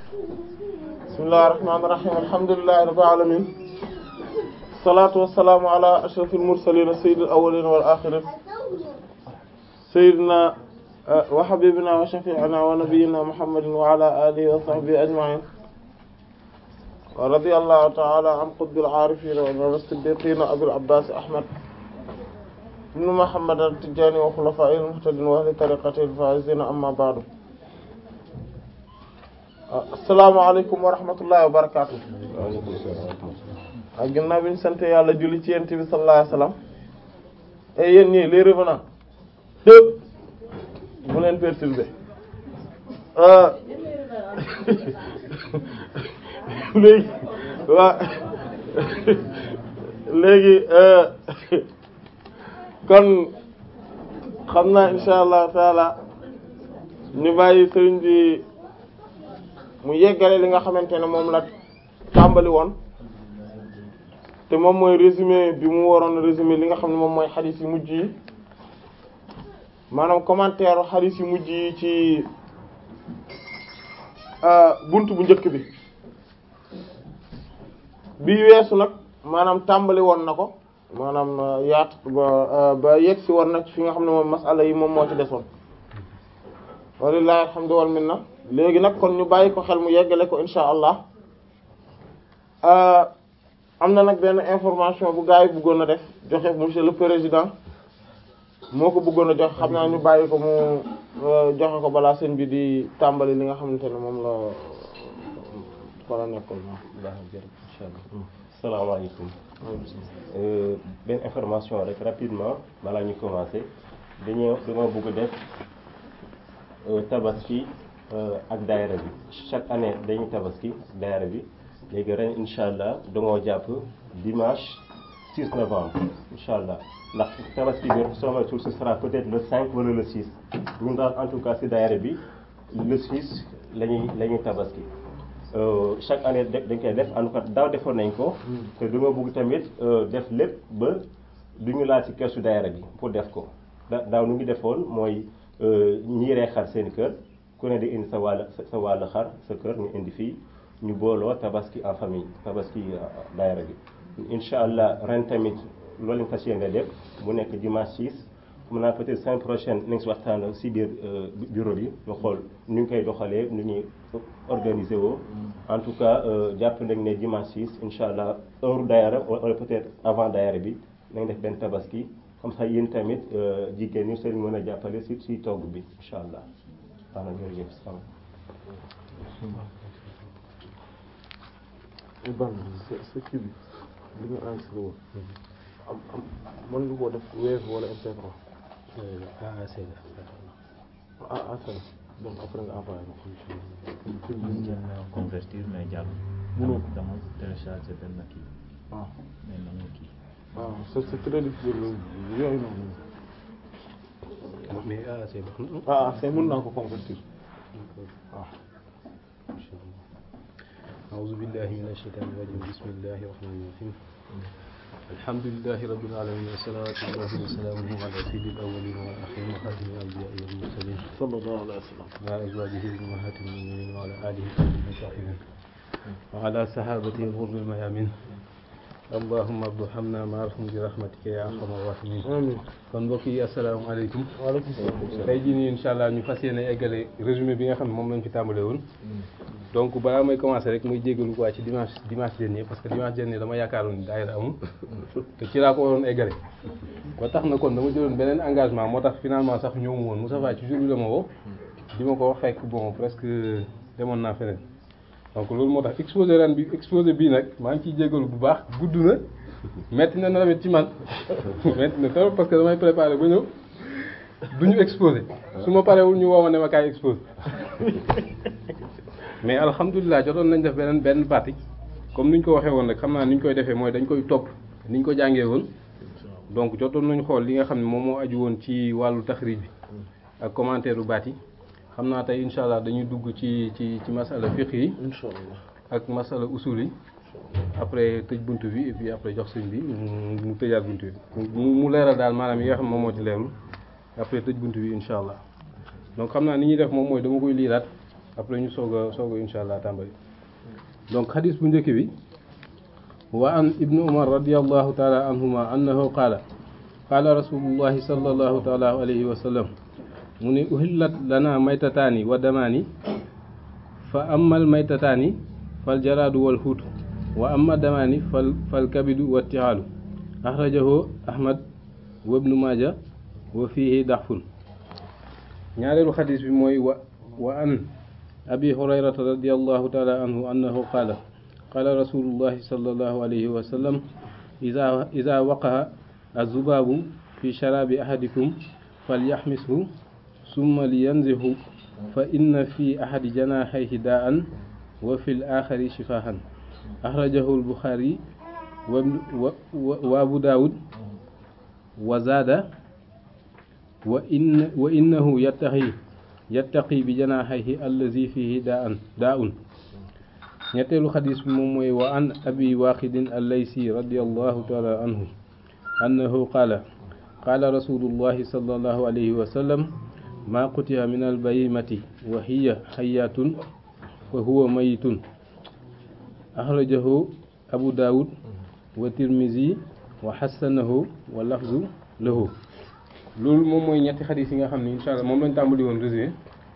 bismillahir rahmanir rahim alhamdulillahi rabbil alamin salaatu wassalaamu ala ashrafil mursalin sayyidil awwalin wal akhirin sayyidina wa habibina wa shafi'ina wa nabiyyina muhammadin wa ala alihi wa sahbihi ajma'in wa radiyallahu ta'ala an qutbil arifin wa imam as-siddiqin abil abbas ahmad ibn muhammad at-tijani wa khulafa'il muhtadin wa ahli tariqatihi al-faizin amma ba'du assalaamu alaykum wa rahmatullahi wa barakatuh ak ginnaaw bi ñu sant yàlla julli ci yent bi sallallahu alayhi wasallam et yéen ñii les revenants dëpp bu leen perturber léegi waa léegi kon xam naa insha allah taala ñu bàyyi sëriñ bi mu yeggale li nga xamante ne moom la tàmbali woon te moom mooy résumé bi mu waroon résumé li nga xam ne moom mooy xadis yu mujj yi maanaam commentaire xadis yu mujj yi ci bunt bu njëkk bi bi weesu nag maanaam tàmbali woon na ko maanaam yaat ba ba yegg si woon na ci fi nga xam ne moom masala yi moom moo ci desoon walillahi alhamdu wal minna léegi nag kon ñu bàyyi ko xel mu yeggale ko insha allah am na nag benn information bu gars yi bëggoon a def joxe monsieur le président moo ko bëggoon a joxe xam naa ñu bàyyi ko mu joxe ko balaa sëñ bi di tàmbali li nga xamante ne moom la wala nekkoon baax na jërëjëf incha allah salaamaaleykum benn information rek rapidement balaa ñu commencer dañoo dañoo bëgg def tabaski ak daayira bi chaque année dañuy tabaski ak daayira bi léegi ren incha allah dangoo jàpp dimanche 6 novembre incha allah ndax tabaski bi soo moytuwul ce sera peut-être le 5 wala le 6 ñun daal en tout cas ci daayira bi le 6 la ñuy la ñuy tabaski chaque année dañ koy def en tout cas daaw defoon nañ ko. te dama bëgg tamit def lépp ba du ñu laal ci keesu daayira bi pour def ko da daaw nu ngi defoon mooy ñii rey xar seen kër ku ne di indi sa wàll sa wàll xar sa kër ñu indi fii. ñu booloo tabaski en famille tabaski daayira bi incha allah ren tamit loolu lañ fas yéene def mu nekk dimanche 6 mun naa peut-être semaine prochaine nañ si waxtaan si biir bureau bi ñu xool nu ñu koy doxalee nu ñuy organiser woo en tout cas jàpp nañ ne dimanche 6 incha allah heure daayira wala peut-être avant daayira bi nañ def benn tabaski comme ça yéen tamit jigéen ñi seen mën a jàppale si si togg bi incha allah waaw na jërëjëf sama ban sa sa kii bi li nga enregistré woon am am mën nga koo def Wave wala MP3 AAC ah ah c'est donc après nga envoyé ma ko mën ngeen convertir mais jàll. mënoo ko dama télécharger benn kii waaw mais nangu kii. waaw c'est c'est très difficile yooyu noonu mais AAC baax na ah ah c'est mën naa ko convertir waaw أعوذ بالله من الشيطان الرجيم بسم الله الرحمن الرحيم الحمد لله رب العالمين والصلاة والله وسلامه على سيد الأولين والآخرين وخاتم الأنبياء والمرسلين sallallahu alayhi wa sallam وعلى أزواجه أمهات المؤمنين وعلى آله الطيبين الطاهرين وعلى صحابته الغر الميامين اللهم ارحمنا معهم برحمتك يا أرحم الراحمين amiin kon mbokk yi asalaamaaleykum waaleykum salaam tey jii nii incha allah ñu fas yéene eggale résumé bi nga xam ne moom lañ fi tàmbale woon donc balaa may commencer rek muy jéggalu quoi ci dimanche dimanche dernier parce que dimanche dernier dama yaakaaroon ni daayira amul te ci laa ko waroon eggale ba tax na kon dama jëloon beneen engagement moo tax finalement sax ñëw mu woon Moussa Faye ci jour bi la ma woo di ma ko wax fekk bon presque demoon naa feneen donc loolu moo tax exposé ren bi exposé bii nag maa ngi ciy jéggalu bu baax gudd na metti na tamit ci man metti na trop parce que damay préparer ba ñëw du ñu exposé su ma parewul ñu woo ma ne ma kaay exposé mais alhamdulilah jotoon nañ def beneen benn partie comme ni ñu ko waxee woon rek xam naa ni ñu koy defee mooy dañ koy topp ni ñu ko jàngee woon donc jotoon nañu xool li nga xam ne moom moo aju woon ci wàllu taxrij bi ak commentaire u baat yi xam naa tey incha allah dañuy dugg ci ci ci masala fiqh yi insha allah ak masala usul yi après tëj bunt bi et puis après jox sëñ bi mu mu tëjaat bunt bi mu mu leeral daal maanaam yi nga xam moom moo ci leerul après tëj bunt bi incha allah donc xam naa ni ñuy def moom mooy dama koy liiraat après ñu soog a soog a insha allah tàmbali donc xadis bu njëkk bi wa an ibnu umar radiallahu taala anhuma annahu qaala qaala rasulullahi sallallahu taala alayhi wa sallam mu ne uhillat lana maytataani wa damaani fa amal maytataani fal jaraadu wal xuutu wa amma damaani fal fal kabidu wa tixaalu axrajahu ahmad wa ibnu maaja wa fiihi daxfun ñaareelu xadis bi mooy wa wa an abi hurayrata radiallahu taala anhu annahu qaala qaala rasulullahi sallallahu alayhi wa sallam ida ida waqaha azubaabu fi sharaabi ahadikum falyaxmishu summa liyanzihu fa inna fi ahadi janaahayhi daa'an wa fi l-aaxari shifaahan axrajahu al-Buxaari wa wa Abu Daawud wa zaada wa in wa innahu yattaqi yattaqi bi janaahayhi allazi fiihi daa'an daa'un ñetteelu xadis bi moom mooy wa an abi waaqidin allaysi radiyallahu taala anhu annahu qaala qaala rasulullahi sallallahu alayhi wa sallam maa qutiya min albayimati wa hiya xayaatun fa huwa mayitun axrajahu abu daawud wa tirmisi wa xassanahu wa lafzu lahu loolu moom mooy ñetti xadis yi nga xam ne incha allah moom lañ tàmbali woon résumé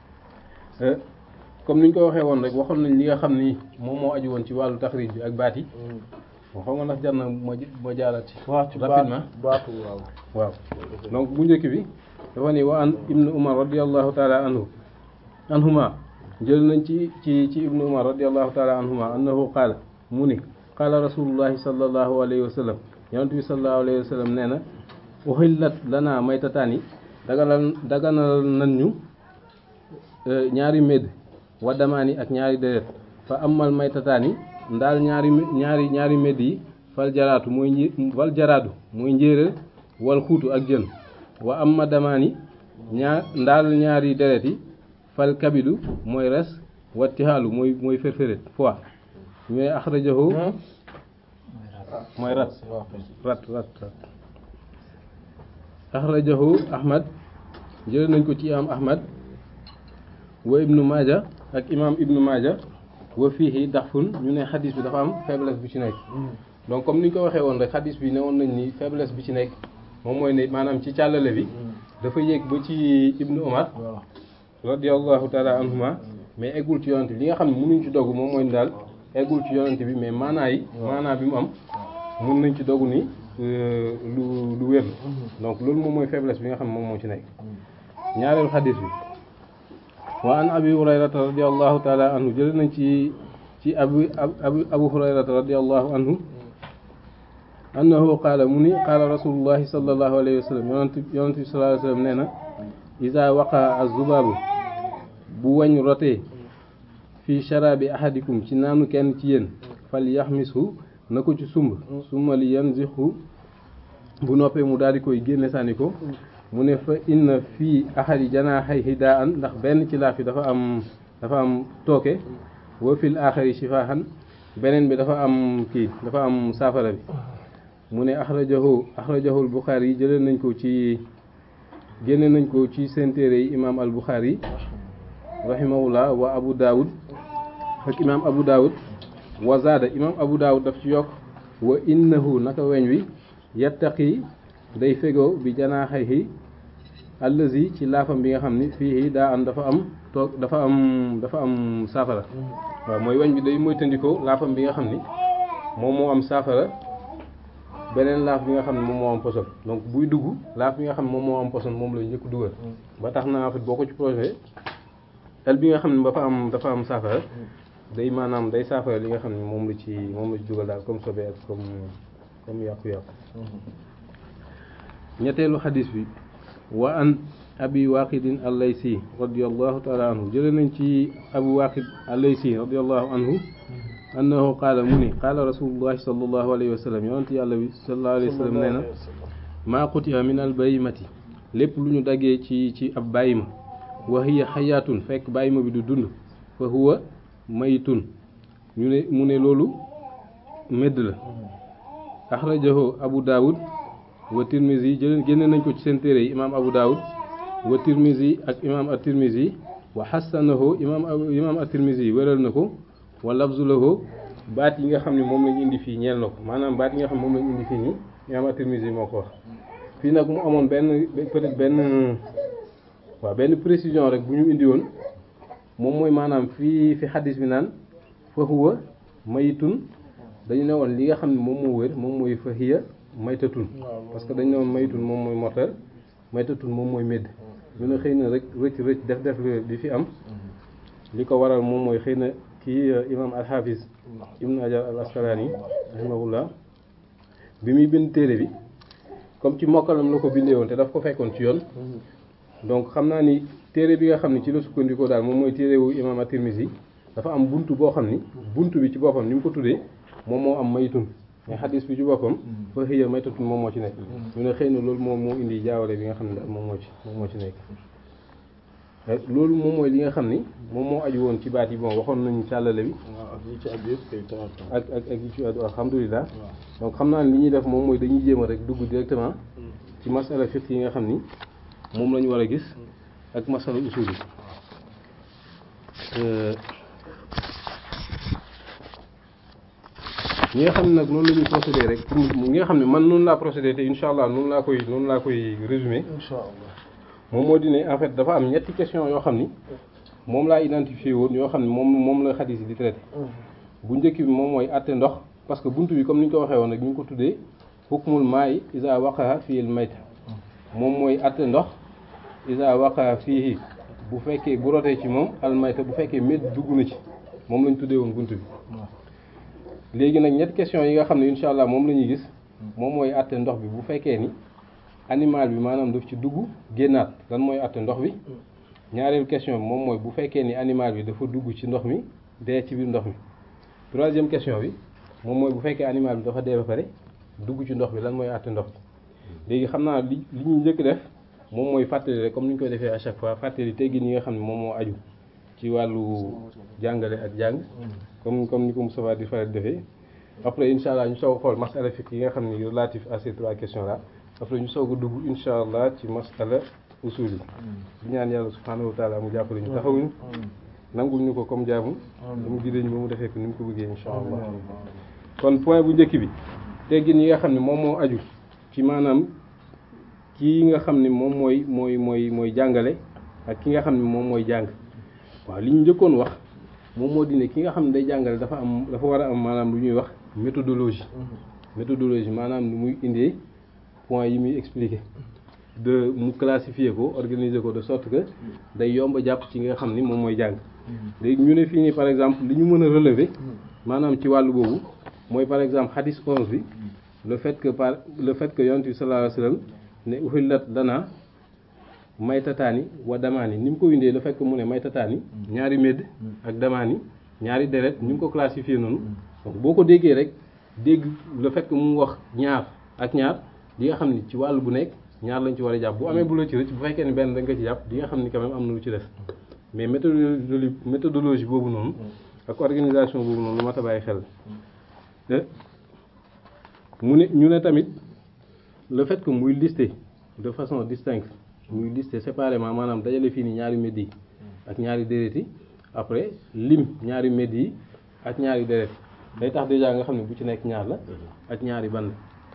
comme ni ñu ko waxee woon rek waxoon nañ li nga xam ni moom moo aju woon ci wàllu taxrij bi ak baat yi moo xam nga ndax jar na ma ma jaaraat ci waaw ci rapidement baatu waaw waaw donc bu njëkk bi dafa ni wa an ibnu umar radiallahu taala anhu anhuma jël nañ ci ci ci ibnu umar radiallahu taala anhuma annahu qaala mu ni qaala rasulullahi sallallahu alayhi wa sallam yonent bi sallallahu alayhi wa sallam nee na uhillat lana maytataani daganal daganal nan ñu ñaari médd wa damaani ak ñaari deret fa amal maytataani ndaal ñaari ñaari ñaari médd yi fal jaraatu mooy nji fal jaraadu mooy njéeréer wal xuutu ak jën wa amma damaani ñaar ndaal ñaari deret yi fal kabidu mooy res wa tixaalu mooy mooy ferferet fois mais axrajahu mooy rat rat rat rat axrajahu ahmad jël nañ ko ci imam ahmad wa ibnu maaja ak imam ibnu maaja wa fiihi daxfun ñu ne xadis bi dafa am faiblesse bu ci nekk donc comme ni ñu ko waxee woon rek xadis bi ne woon nañ ni faiblesse bi ci nekk moom mooy ne maanaam ci càllale bi dafa yéeg ba ci ibnu omar radiallahu taala anhuma mais eggul ci yonante bi li nga xam ne mënuñ ci dogg moom mooy daal eggul ci yonante bi mais maanaa yi maanaa bi mu am mun nañ ci dogg ni lu lu wér donc loolu moom mooy faiblesse bi nga xam ne moom moo ci nekk ñaareelu xadis bi wa an abi hurayrata radiallahu taala anhu jële nañ ci ci abu abu abu hurayrata radiallahu anhu annahu qaala mu ni qaala rasulullahi sallallahu alayhi wa sallam yonent yonent bi sallallahu alayhi wa sallam nee na isa waqa azubaabu bu wañ rotee fii sharabi ahadikum ci naanu kenn ci yéen fal yaxmisu na ko ci sumb summa li yanzixu bu noppee mu daal di koy génne sànni ko mu ne fa inna fii ahadi janaaxayhi daa an ndax benn ci laaf yi dafa am dafa am tooke wa fil aaxari shifaahan beneen bi dafa am kii dafa am saafara bi mu ne axrajahu axrajahu al buxaari yi jëlee nañ ko ci génne nañ ko ci seen téere yi imaam al buxaari rahimahullah wa abu daawud ak imaam abu daawud wa zaada imaam abu daawud daf ci yokk wa innahu naka weñ wi yattaqi day fegoo bi janaaxayhi allazi ci laafam bi nga xam ni fii daa am dafa am toog dafa am dafa am saafara waaw mooy weñ bi day moytandikoo laafam bi nga xam ni moom moo am saafara beneen laaf bi nga xam ne moom moo am poson donc buy dugg laaf bi nga xam ne moom moo am poson moom la njëkk dugal ba tax na en fait boo ko ci projet el bi nga xam ne dafa am dafa am saafara day maanaam day saafara li nga xam ne moom la ci moom la ci dugal daal comme sobe ak comme comme yàqu-yàqu ñetteelu xadis bi wa an abi waqidin allaysi radiallahu taala anhu jële nañ ci abu waqid allaysi radiallahu anhu annahu qaala mu ni qaala rasulullahi sallallahu alayhi wa sallam yonent yàlla bi sallallahu alayhi wa sallam nee na maa qutiya min al bayimati lépp lu ñu daggee ci ci ab bàyyima wa hiya xayaatun fekk bàyyima bi du dund fa huwa mayitun ñu ne mu ne loolu médd la axrajahu abu daawud wa tirmisi jël génne nañ ko ci seen téere yi imaam abu daawud wa tirmisi ak imaam at tirmisi wa xasanahu imam imam at-Tirmidhi yi wéral na ko wa lafzu lahu baat yi nga xam ne moom lañu indi fii ñeel na ko maanaam baat yi nga xam ne moom lañu indi fii nii imam at-Tirmidhi moo ko wax fii nag mu amoon benn peut-être benn waaw benn précision rek bu ñu indi woon moom mooy maanaam fii fi xadis bi naan fa huwa mayitun dañu ne woon li nga xam ne moom moo wér moom mooy fa hiya maytatun parce que dañu ne woon mayitun moom mooy mortel maytatun moom mooy médd ñu ne xëy na rek rëcc rëcc def def bi fi am li ko waral moom mooy xëy na kii imam al-Hafiz ibn Hajar al-Asqalani rahimahullah bi muy bind téere bi comme ci mokkalam la ko bindee woon te daf ko fekkoon ci yoon donc xam naa ni téere bi nga xam ni ci la sukkandikoo daal moom mooy téere wu imam at-Tirmidhi dafa am buntu boo xam ni buntu bi ci boppam ni mu ko tuddee moom moo am maytun mais xadis bi ci boppam fa hiya maytatun moom moo ci nekk ñu ne xëy na loolu moom moo indi jaawale bi nga xam ne daal moom moo ci moom moo ci nekk loolu moom mooy li nga xam ni moom moo aju woon ci baat yi bon waxoon nañu càllale bi waaw ak yi ci aju yëpp kay tawaat ak ak ak yi ci aju alhamdulilah donc xam naa ne li ñuy def moom mooy dañuy jéem a rek dugg directement ci masala fiqh yi nga xam ni moom la ñu war a gis ak masala usul yi ñi nga xam ne nag noonu la ñuy procédé rek pour ñi nga xam ne man noonu laa procédé te incha allah noonu laa koy noonu laa koy résumé insha allah moom moo di ne en fait dafa am ñetti question yoo xam ni moom laa identifié woon yoo xam ne moom moom la xadis yi di traité bu njëkk bi moom mooy àtte ndox parce que buntu bi comme ni ñu ko waxee woon rek ñu ngi ko tuddee hukmul maa'i iza waqa'a fiil mayta moom mooy àtte ndox iza waqa'a fiihi bu fekkee bu rotee ci moom al mayta bu fekkee médd dugg na ci moom lañ tuddee woon buntu bi léegi nag ñetti question yi nga xam ne incha allah moom la ñuy gis moom mooy àtte ndox bi bu fekkee ni animal bi maanaam daf ci dugg génnaat lan mooy àtte ndox bi ñaareelu question bi moom mooy bu fekkee ni animal bi dafa dugg ci ndox mi dee ci biir ndox mi troisième question bi moom mooy bu fekkee animal bi dafa dee ba pare dugg ci ndox bi lan mooy àtte ndox bi léegi xam naa li li ñuy njëkk def moom mooy fàttali rek comme ni ñu koy defee à chaque fois fàttali teggin yi nga xam ne moom moo aju ci wàllu jàngale ak jàng comme comme ni ko Moustapha di faral di defee après incha allah ñu soog a xool masala fiqh yi nga xam ne relatif à ces trois questions là après ñu soog a dugg incha allah ci masala usul yi di ñaan yàlla subhanahu wa taala mu jàppale ñu taxawuñu nangul ñu ko comme jaamu mu gidee ñu ba mu defee ko ni mu ko bëggee incha allah kon point bu njëkk bi teggin yi nga xam ne moom moo aju ci maanaam kii nga xam ne moom mooy mooy mooy mooy jàngale ak ki nga xam ne moom mooy jàng waaw li ñu njëkkoon wax moom moo di ne ki nga xam ne day jàngale dafa am dafa war a am maanaam lu ñuy wax méthodologie méthodologie maanaam lu muy indee point yi muy expliquer de mu classifier ko organiser ko de sorte que day yomb a jàpp ci nga xam ni moom mooy jàng léegi ñu ne fii nii par exemple li ñu mën a relever maanaam ci wàllu boobu mooy par exemple hadis 11 bi le fait que par le fait que yonent bi sallallahu alayhi wasallam ne uhillat lana maytataani wa damaani ni mu ko windee le fait que mu ne maytataani ñaari médd ak damaani ñaari deret ni mu ko classifier noonu donc boo ko déggee rek dégg le fait que mu wax ñaar ak ñaar di nga xam ni ci wàll bu nekk ñaar lañ ci war a jàpp bu amee bu la ci rëcc bu fekkee ni benn da nga ci jàpp di nga xam ni quand même am na lu ci des mais méthodologie méthodologie boobu noonu ak organisation boobu noonu lu mat a bàyyi xel mu ne ñu ne tamit le fait que muy lister de façon distincte muy lister séparément maanaam dajale fii ni ñaari médd yi ak ñaari déret yi après lim ñaari médd yi ak ñaari déret day tax déjà nga xam ne bu ci nekk ñaar la ak ñaari band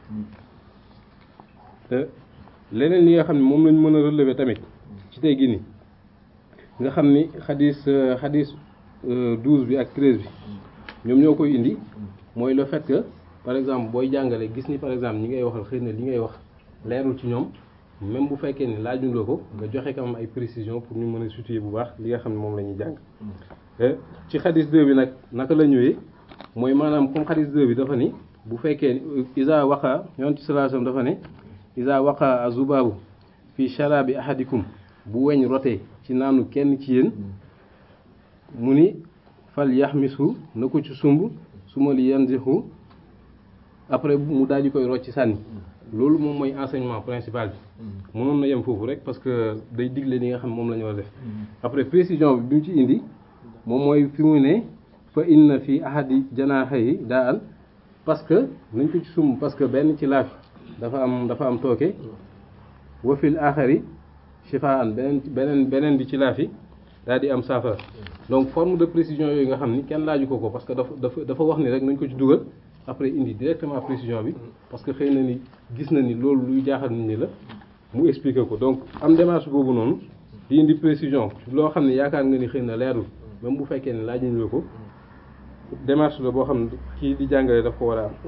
te leneen li nga xam ne moom lañ mën a relever tamit ci tey gi ni nga xam ni xadis xadis douze bi ak treize bi ñoom ñoo koy indi mooy le fait que par exemple booy jàngale gis ni par exemple ñi ngay waxal xëy na li ngay wax leerul ci ñoom même bu fekkee ni laajuloo ko nga joxe quand même ay précision pour ñu mën a situer bu baax li nga xam ne moom la ñuy jàng ci xadis 2 bi nag naka la ñëwee mooy maanaam comme xadis 2 bi dafa ni bu fekkee isa waqa yonent sallallahu alayhi wasallam dafa ne isa waqa azubaabu fi sharabi ahadikum bu weñ rotee ci naanu kenn ci yéen mu ni fal yaxmisu na ko ci sumb suma li yanzihu après mu daal di koy rocc sànni loolu moom mooy enseignement principal bi mënoon na yem foofu rek parce que day digle li nga xam moom la ñu war a def après précision bi bi mu ci indi moom mooy fi mu ne fa inna fi ahadi janaahihi daa an parce que nañ ko ci sumb parce que benn ci laaf dafa am dafa am tooke wa fil axari shifaan beneen beneen beneen bi ci laaf yi daal di am saafara donc forme de précision yooyu nga xam ni kenn laaju ko ko parce que dafa dafa dafa wax ni rek nañ ko ci dugal après indi directement précision bi parce que xëy na ni gis na ni loolu luy jaaxal nit ñi la mu expliquer ko donc am démarche boobu noonu di indi précision loo xam ne yaakaar nga ni xëy na leerul même bu fekkee ne laajuñu la ko démarche la boo xam ne kii di jàngale daf ko war a am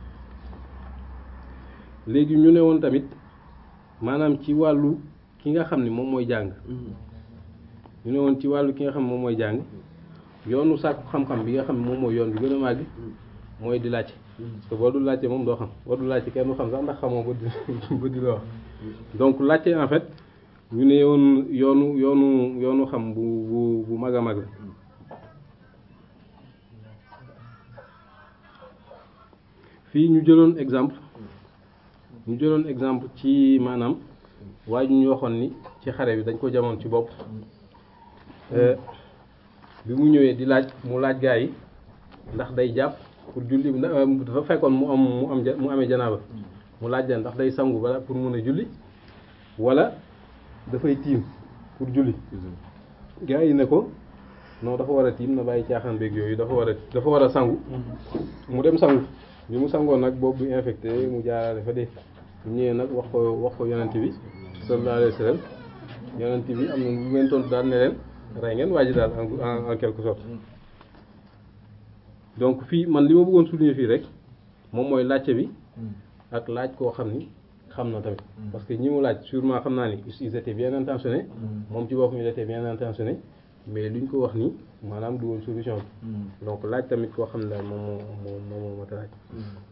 léegi ñu ne woon tamit maanaam ci wàllu ki nga xam ne moom mooy jàng ñu ne woon ci wàllu ki nga xam ne moom mooy jàng yoonu sàkku xam-xam bi nga xam ne moom mooy yoon bi gën a màgg mooy di laajte parce que boo dul laajte moom doo xam boo dul laajte kenn du xam sax ndax xamoo ba di ba di la wax donc laajte en fait ñu ne woon yoonu yoonu yoonu xam bu bu bu mag a mag la fii ñu jëloon exemple ñu jëloon exemple ci maanaam waaye ñu waxoon ni ci xare bi dañ ko jamoon ci bopp bi mu ñëwee di laaj mu laaj gaa yi ndax day jàpp pour julli dafa fekkoon mu am mu am mu amee janaaba mu laaj leen ndax day sangu bala pour mun a julli wala dafay tiim pour julli gaa yi ne ko non dafa war a tiim na bàyyi caaxaan beeg yooyu dafa war a dafa war a sangu mu dem sangu bi mu sangoon nag boobu bi infecté mu jaarale fa dee bu ñëwee nag wax ko wax ko yonent bi sallallahu alayhi wa sallam yonent bi am na lu ngeen tontu daal ne leen rey ngeen waa ji daal en en quelque sorte donc fii man li ma bëggoon souligner fii rek moom mooy laajte bi ak laaj koo xam ni xam na tamit parce que ñi mu laaj sûrement xam naa ni ils étaient bien intentionnés moom ci boppam il était bien intentionné mais luñ ko wax ni maanaam du woon solution bi donc laaj tamit koo xam ne daal moom moo moo moo mat a laaj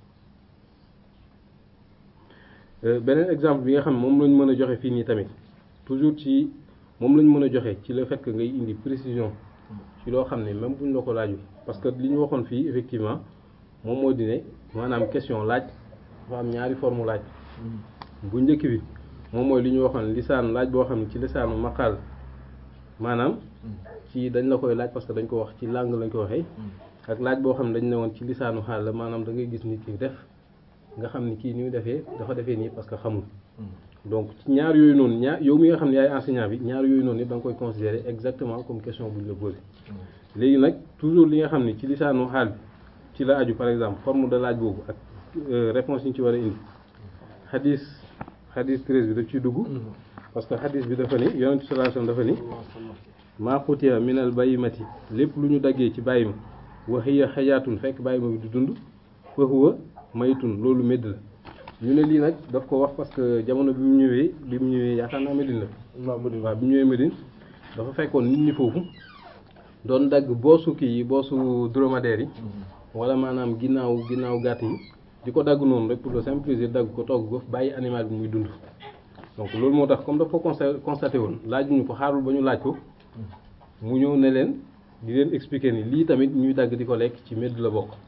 beneen exemple bi nga xam ne moom lañ mën a joxe fii nii tamit toujours ci moom lañ mën a joxe ci le fait que ngay indi précision ci loo xam ne même buñ la ko laaju parce que li ñu waxoon fii effectivement moom moo di ne maanaam question laaj dafa am ñaari forme laaj bu njëkk bi moom mooy li ñu waxoon lisaan laaj boo xam ne ci lisaanu maqaal maanaam ci dañ la koy laaj parce que dañ ko wax ci langue lañ ko waxee ak laaj boo xam ne dañ ne woon ci lisaanu xaal la maanaam da ngay gis nit ki def nga xam ni kii ni mu defee dafa defee nii parce que xamul donc ci ñaar yooyu noonu ñaar yow mi nga xam ne yaay enseignant bi ñaar yooyu noonu yëpp da nga koy considérer exactement comme question bu ñu la posé léegi nag toujours li nga xam ne ci lisaanu xaal bi ci la aju par exemple forme de laaj boobu ak réponse yi ñu ci war a indi xadis xadis 13 bi daf ciy dugg parce que xadis bi dafa ni yonent sallallahu alayhi wasallam dafa ni maa xutiya minal bayimati lépp lu ñu daggee ci bàyyima wa hiya xayaatun fekk bàyyima bi du dund fa huwa maytun loolu médd la ñu ne lii nag daf ko wax parce que jamono bi mu ñëwee bi mu ñëwee yaakaar naa Médine la waaw bi mu ñëwee Médine dafa fekkoon nit ñi foofu doon dagg boosu kii yi boosu dromadaire yi wala maanaam ginnaaw ginnaaw gàtt yi di ko dagg noonu rek pour le simple plaisir dagg ko togg ko bàyyi animal bi muy dund donc loolu moo tax comme daf ko constaté woon laajuñu ko xaarul ba ñu laaj ko mu ñëw ne leen di leen expliquer ni lii tamit ñuy dagg di ko lekk ci médd la bokk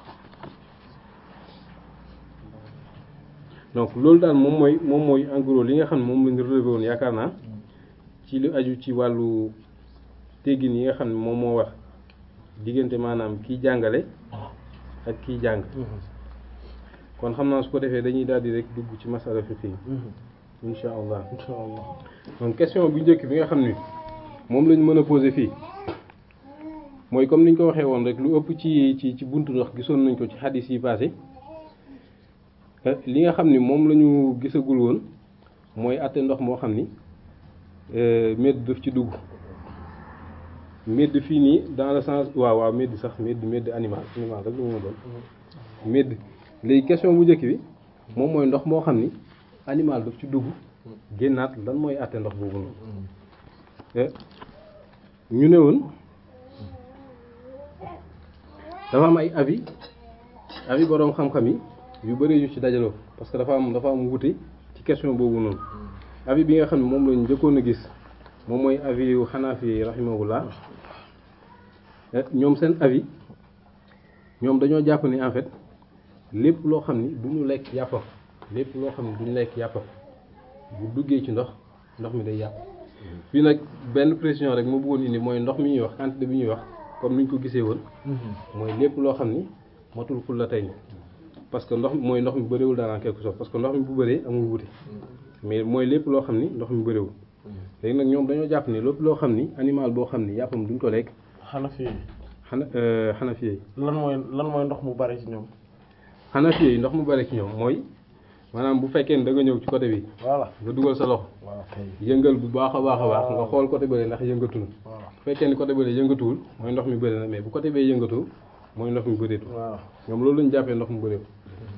donc loolu daal moom mooy moom mooy en gros li nga xam ne moom lañu relevé woon yaakaar naa ci lu aju ci wàllu teggin yi nga xam ne moom moo wax diggante maanaam kiy jàngale ak kiy jàng kon xam naa su ko defee dañuy daal di rek dugg ci masala fiqh yi insha allah insha allah donc question bu njëkk bi nga xam ni moom lañ mën a poser fii mooy comme niñ ko waxee woon rek lu ëpp ci ci ci buntu ndox gisoon nañ ko ci xadis yi passé li nga xam ni moom la ñu gisagul woon mooy àtte ndox moo xam ni médd daf ci dugg médd fii nii dans le sens waaw waaw médd sax médd médd animal animal rek lu mu doon médd léegi question bu njëkk bi moom mooy ndox moo xam ni animal daf ci dugg génnaat lan mooy àtte ndox boobu noonu ñu ne woon dafa am ay avis avis boroom xam-xam yi yu bëri yu ci dajaloo parce que dafa am dafa am wute ci question boobu noonu avis bi nga xam ne moom lañu njëkkoon a gis moom mooy avis yu Hanafi rahimahullah ñoom seen avis ñoom dañoo jàpp ni en fait lépp loo xam ni du ñu lekk yàppam lépp loo xam ni du ñu lekk yàppam bu duggee ci ndox ndox mi day yàpp fii nag benn précision rek ma bëggoon indi mooy ndox mi ñuy wax quantité bi ñuy wax comme ni ñu ko gisee woon mooy lépp loo xam ni matul ful la tey ni parce que ndox mooy ndox mi bëriwul daal en quelque sorte parce que ndox mi bu bëree amul wuute mais mooy lépp loo xam ni ndox mi bëriwul léegi nag ñoom dañoo jàpp ni lépp loo xam ni animal boo xam ni yàppam duñ ko lekk Hanafi yi xana xanafi yi lan mooy lan mooy ndox mu bari ci ñoom xanafi yi ndox mu bari ci ñoom mooy maanaam bu fekkee ne da nga ñëw ci côté bi voilà nga dugal sa loxo waaw kay yëngal bu baax a baax a baax nga xool côté bële ndax yëngatu na waaw bu fekkee ni côté bële yëngatuwul mooy ndox mi bëri na mais bu côté bee yëngatu mooy ndox mi bëreetu waaw ñoom loolu lañu jàppee ndox mu bëreetu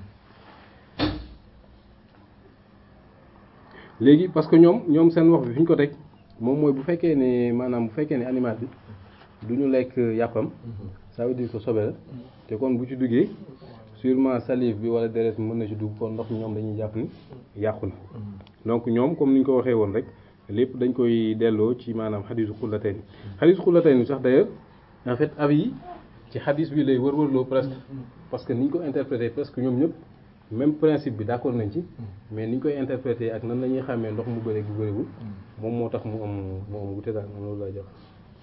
léegi parce que ñoom ñoom seen wax bi fi ñu ko teg moom mooy bu fekkee ne maanaam bu fekkee ne animal bi du ñu lekk yàppam ça veut dire que sobe la te kon bu ci duggee sûrement salive bi wala deret mën na ci dugg kon ndox mi ñoom dañuy jàpp ni yàqu na donc ñoom comme ni ñu ko waxee woon rek lépp dañ koy delloo ci maanaam xadisu xullatayni xadisu xullatayni sax d'ailleurs en fait avis yi ci xadis bi lay wër-wërloo presque parce que ni ñu ko interprété presque ñoom ñëpp même principe bi d'accord nañ ci mais ni ñu koy interprété ak nan la ñuy xàmmee ndox mu bëri bu bëriwul moom moo tax mu am mu am wute daal man loolu laa jàpp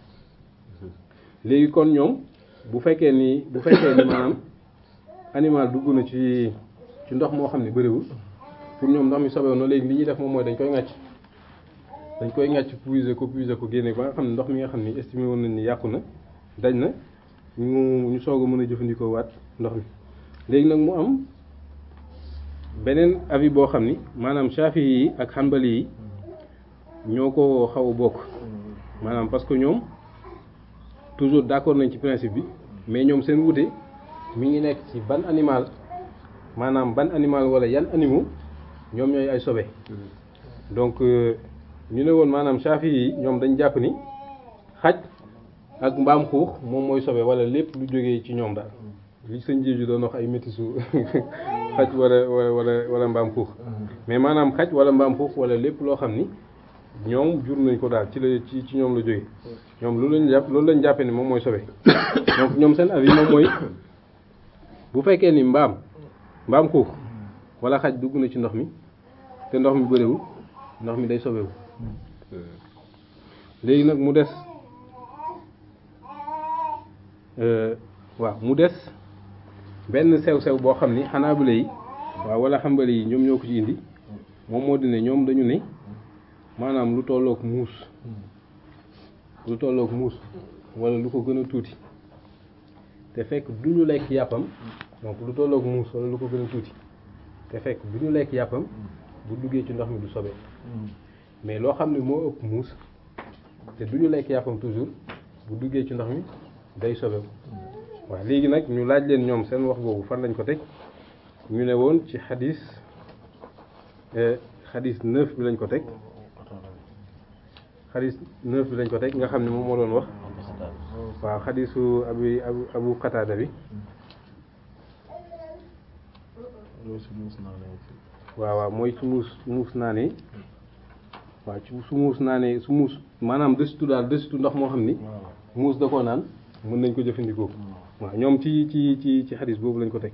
léegi kon ñoom bu fekkee ni bu fekkee ni maanaam animal dugg na ci ci ndox moo xam ne bëriwul pour ñoom ndox mi sobewu na léegi li ñuy def moom mooy dañ koy ŋàcc dañ koy ŋàcc puiser ko puiser ko génne ba nga xam ne ndox mi nga xam ni estimé woon nañ ni yàqu na dañ na ñu ñu soog a mën a jëfandikoo waat ndox mi léegi nag mu am beneen avis boo xam ni maanaam Shafi yi ak Hanbali yi ñoo ko xaw a bokk maanaam parce que ñoom toujours d'accord nañ ci principe bi mais ñoom seen wute mi ngi nekk ci ban animal maanaam ban animal wala yan animaux ñoom ñooy ay sobe donc euh, ñu ne woon maanaam Shafi yi ñoom dañ jàpp ni xaj ak mbaam xuux moom mooy sobe wala lépp lu jógee ci ñoom daal li sëñ Jéeju doon wax ay métisu xaj wala wala wala wala mbaam xuux mais maanaam xaj wala mbaam xuux wala lépp loo xam ni ñoom jur nañ ko daal ci la ci ci ñoom la jógee ñoom loolu lañ jàpp loolu lañ jàppee ni moom mooy sobe donc ñoom seen avis moom mooy bu fekkee ni mbaam mbaam xuux wala xaj dugg na ci ndox mi te ndox mi bëriwul ndox mi day sobewu léegi nag mu des euh, waaw mu des benn sew-sew boo xam ni xanaa bu yi waaw wala xambali yi ñoom ñoo ko ci indi moom moo di ne ñoom dañu ne maanaam lu tollook muus lu tollook muus wala lu ko gën a tuuti te fekk du ñu lekk yàppam donc lu tollook muus wala lu ko gën a tuuti te fekk du ñu lekk yàppam bu duggee ci ndox mi du sobe mais loo xam ne moo ëpp muus te du ñu lekk yàppam toujours bu duggee ci ndox mi day sobewu waaw léegi nag ñu laaj leen ñoom seen wax boobu fan lañ ko teg ñu ne woon ci xadis xadis neuf bi lañ ko teg xadis neuf bi lañ ko teg nga xam ne moom moo doon wax waaw xadisu abi abu abu qataada bi waaw waaw mooy su muus muus naa ne waaw ci su muus naa ne su muus maanaam desitu daal desitu ndox moo xam ni muus da koo naan mën nañ ko jëfandikoo waaw ñoom ci ci ci ci xadis boobu lañ ko teg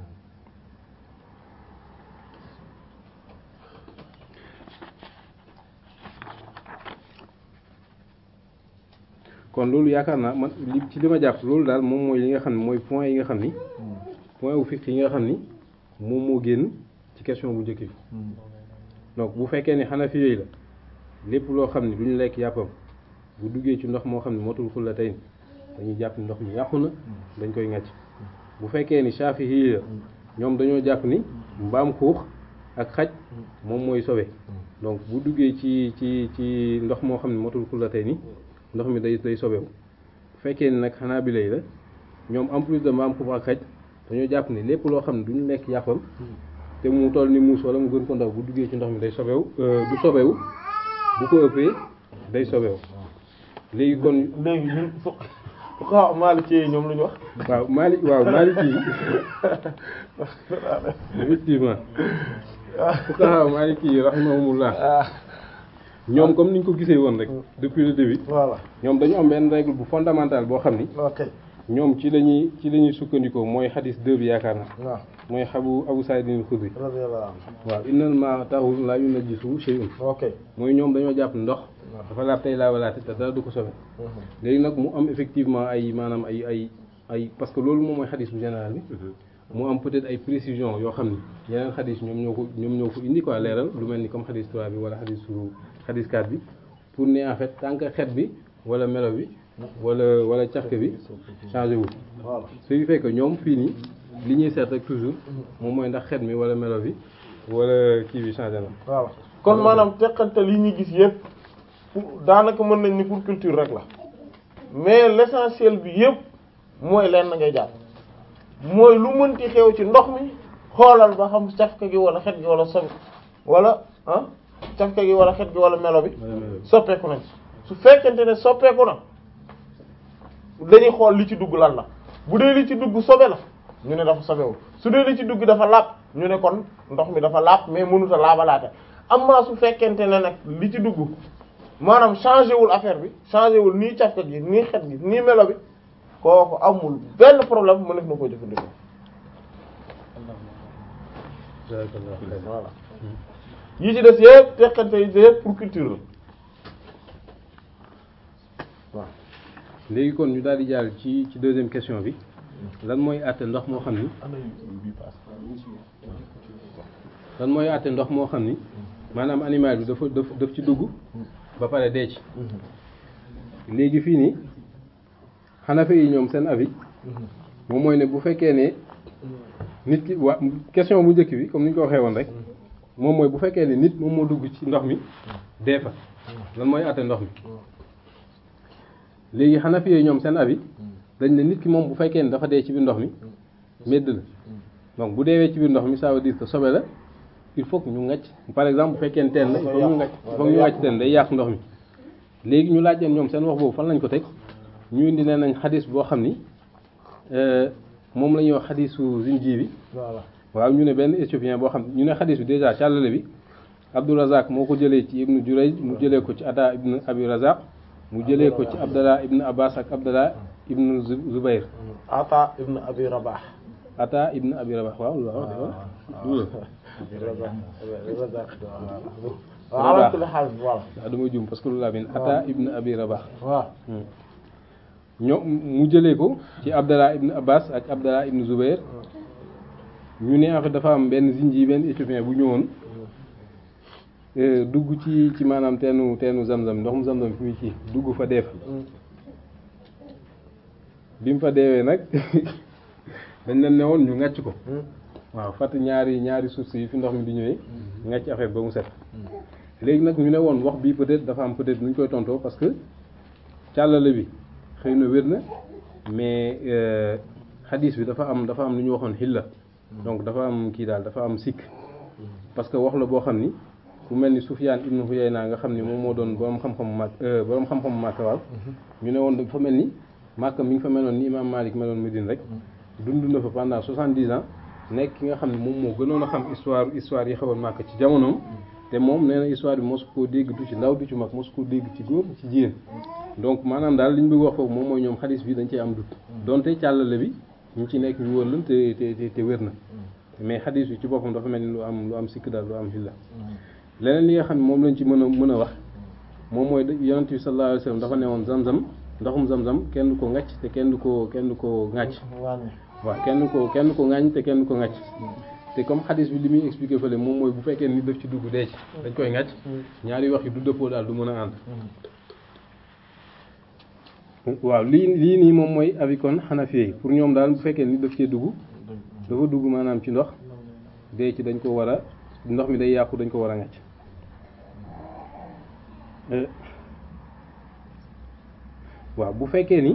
kon loolu yaakaar naa man li ci li ma jàpp loolu daal moom mooy li nga xam ne mooy point yi nga xam ni point wu fiq yi nga xam ni moom moo génn ci question bu njëkk bi donc bu fekkee ni xanafi yooyu la lépp loo xam ne du ñu lekk yàppam bu duggee ci ndox moo xam ne motul xulla tey dañuy jàpp ni ndox mi yàqu na dañ koy ŋàcc bu fekkee ni saafi yii la ñoom dañoo jàpp ni mbaam xuux ak xaj moom mooy sobe donc bu duggee ci ci ci ndox moo xam ne motul xulla tey ni ndox mi day day sobewu bu fekkee ni nag xanaa bi lay la ñoom en plus de mbaam xuux ak xaj dañoo jàpp ni lépp loo xam ne du ñu lekk yàppam te mu toll ni muus wala mu gën ko ndaw bu duggee ci ndox mi day sobewu du sobewu bu ko ëppee day sobewu léegi kon léegi ñun fu fuqaha maliki yi ñoom lu ñu wax waaw Mali waaw Maliki yi effectivement fuqaha Maliki yi rahimahumullah ñoom comme ni ñu ko gisee woon rek depuis le début voilà ñoom dañu am benn règle bu fondamentale boo xam ni ok ñoom ci lañuy ci la ñuy sukkandikoo mooy xadis 2 bi yaakaar na waaw mooy xabu Abu Saïd al-Khudri radiyallahu anhu waaw innal maa'a tahuurun laa yunajjisuhu shay'un ok mooy ñoom dañoo jàpp ndox dafa laab tey laa walaate te dara du ko sobe léegi nag mu am effectivement ay maanaam ay ay ay parce que loolu moom mooy xadis bu général bi mu am peut-être ay précision yoo xam ni yeneen xadis ñoom ñoo ko ñoom ñoo ko indi quoi leeral lu mel ni comme xadis 3 bi wala xadis su xadis 4 bi pour ne en fait tant que xet bi wala melo bi wala wala cafka bi changé wul voilà ce qui fait que ñoom fii nii li ñuy seet rek toujours moom mooy ndax xet mi wala melo bi wala kii bi changé na voilà kon maanaam teqantal yi ñuy gis yëpp pour daanaka mën nañ ni pour culture rek la mais l'essentiel bi yëpp mooy lenn ngay jàpp mooy lu mënti xew ci ndox mi xoolal ba xam cafka gi wala xet gi wala sobi wala ah cafka gi wala xet gi wala melo bi wala melo bi soppeeku nañ su fekkente ne soppeeku na dañuy xool li ci dugg lan la bu dee li ci dugg sobe la ñu ne dafa sobewul su dee li ci dugg dafa laab ñu ne kon ndox mi dafa laab mais mënut a laabalaate amma su fekkente ne nag li ci dugg maanaam changé wul affaire bi changé wul nii cafka gi nii xet gi nii melo bi kooku amul benn problème mëneef na ko jëfandikoo jazakallahu khairan. voilà yi ci des yëpp teqante yi yëpp pour culture la waaw léegi kon ñu daal di jàll ci ci deuxième question bi lan mooy àtte ndox moo xam ni lan mooy àtte ndox moo xam ni maanaam animal bi dafa daf daf ci dugg ba pare dee ci léegi fii nii xanafe yi ñoom seen avis moom mooy ne bu fekkee ne nit ki waa question bu njëkk bi comme ni ñu ko waxee woon rek moom mooy bu fekkee ne nit moom moo dugg ci ndox mi dee fa lan mooy àtte ndox mi léegi xanafi yi ñoom seen avis dañ ne nit ki moom bu fekkee ne dafa dee ci biir ndox mi medd la donc bu deewee ci biir ndox mi ça veut dire que sobe la il faut que ñu ngacc par exemple bu fekkee ne teen la il faut ñu ngacc il faut ñu ngacc teen day yàq ndox mi léegi ñu laaj leen ñoom seen wax boobu fan lañ ko teg ñu indi nee nañ xadis boo xam ni euh, moom la ñuy wax xadisu zinji bi voilà waaw ñu ne benn éthiopien boo xam ñu ne xadis bi déjà càllale bi Abdourazaq moo ko jëlee ci ibnu Jurayj mu jëlee ko ci Ata ibnu Abi Razaq mu jëlee ko ci Abdallah ibnu Abbas ak Abdallah ibnu Zu- Zubayr Ata ibn Abi Rabah Ata ibnu Abi Rabah waaw loolu la wax de waaw waaw ala kulli haal voilà waaw damay juum parce que loolu laa bind Ata ibnu Abi Rabah waaw ñoo mu jëlee ko ci Abdallah ibnu Abbas ak Abdallah ibnu Zubayr ñu ne en fait dafa am benn zinji benn éthiopien bu ñëwoon euh, dugg ci ci maanaam teenu teenu Zamzam ndox mu Zamzam fi muy ci dugg fa dee fa bi mu fa deewee nag dañ leen ne woon ñu ngàcc ko waaw fatt ñaari ñaari suuf si yi fi ndox mi di ñëwee ngàcc affaire ba mu set léegi nag ñu ne woon wax bii peut-être dafa am peut-être nu ñu koy tontoo parce que càllale bi xëy na wér na mais euh, xadis bi dafa am dafa am lu ñu waxoon xilla donc dafa am kii daal dafa am sikk parce que wax la boo xam ni ku mel ni Sufyaan ibnu Huyayna nga xam ni moom moo doon borom xam-xamu màkk borom xam-xamu Màkka waaw ñu ne woon dafa mel ni Màkka mi ngi fa meloon ni Imaam Malik meloon Médine rek dund na fa pendant soixante-dix ans nekk ki nga xam ne moom moo gënoon a xam histoire histoire yi xewoon Màkka ci jamonoom te moom nee na histoire bi mosu koo dégg du ci ndaw du ci mag mosu koo dégg ci góor ci jigéen donc maanaam daal li ñu bëgg wax foofu moom mooy ñoom xadis bi dañ cee am dut donte càllale bi ñu ci nekk ñu wóor lan te te te te wér na mais xadis bi ci boppam dafa mel ni lu am lu am sikk daal lu am xilla leneen li nga xam ne moom lañ ci mën a mën a wax moom mooy yonent bi sallallahu alayhi wasallam dafa ne woon zam-zam ndoxum zam-zam kenn du ko ŋàcc te kenn du ko kenn du ko ŋàcc waaw kenn du ko kenn du ko ŋàññ te kenn du ko ŋàcc te comme xadis bi li muy expliqué fële moom mooy bu fekkee ni daf ci dugg dee ci dañ koy ŋàcc ñaari wax yi du dëppoo daal du mën a ànd waaw lii lii nii moom mooy avis kon Hanafi yi pour ñoom daal bu fekkee ni daf cee dugg dafa dugg maanaam ci ndox dee ci dañ ko war a ndox mi day yàqu dañ ko war a ŋàcc waaw bu fekkee ni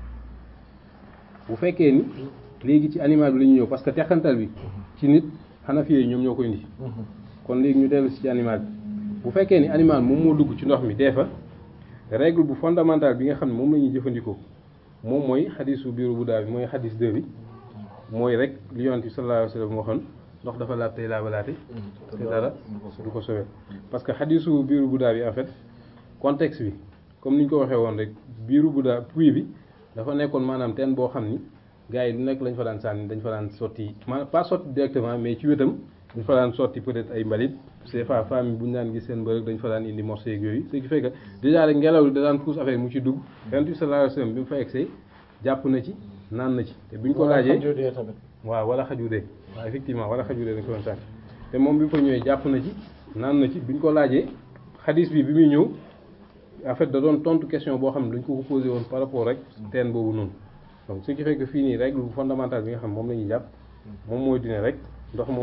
bu fekkee ni léegi ci animal bi la ñu ñëw parce que teqantal bi ci nit Hanafi yi ñoom ñoo koy indi kon léegi ñu dellu si ci animal bi bu fekkee ni animal moom moo dugg ci ndox mi dee fa règle bu fondamentale bi nga xam ne moom la ñuy jëfandikoo moom mooy xadisu biiru bu daa bi mooy xadis 2 bi mooy rek li yonent bi sallallahu alayhi wa sallam waxoon ndox dafa laab tey laabalaate te dara du ko sobee parce que xadisu biiru bu daa bi en fait contexte bi comme ni ñu ko waxee woon rek biiru bu daa puits bi dafa nekkoon maanaam teen boo xam ni gars yi lu nekk lañ fa daan sànni dañ fa daan sotti maanaam pas sotti directement mais ci wetam dañ fa daan sotti peut-être ay mbalit c'est pas famille bu ñu daan gis seen mbërëg dañ fa daan indi morceau yeeg yooyu ce qui fait que déjà rek ngelaw li da daan pousse affaire mu ci dugg yonent bi sallallahu alayhi wasallam bi mu fa egsee jàpp na ci naan na ci te bi ñu ko laajee waaw wala xajudee waaw effectivement wala xajudee dañ ko doon sànni te moom bi mu fa ñëwee jàpp na ci naan na ci bi ñu ko laajee xadis bi bi muy ñëw en fait da doon tontu question boo xam ne dañ ko ko posé woon par rapport rek teen boobu noonu donc ce qui fait que fii nii règle fondamentale bi nga xam moom la ñuy jàpp moom mooy dine rek ndox moom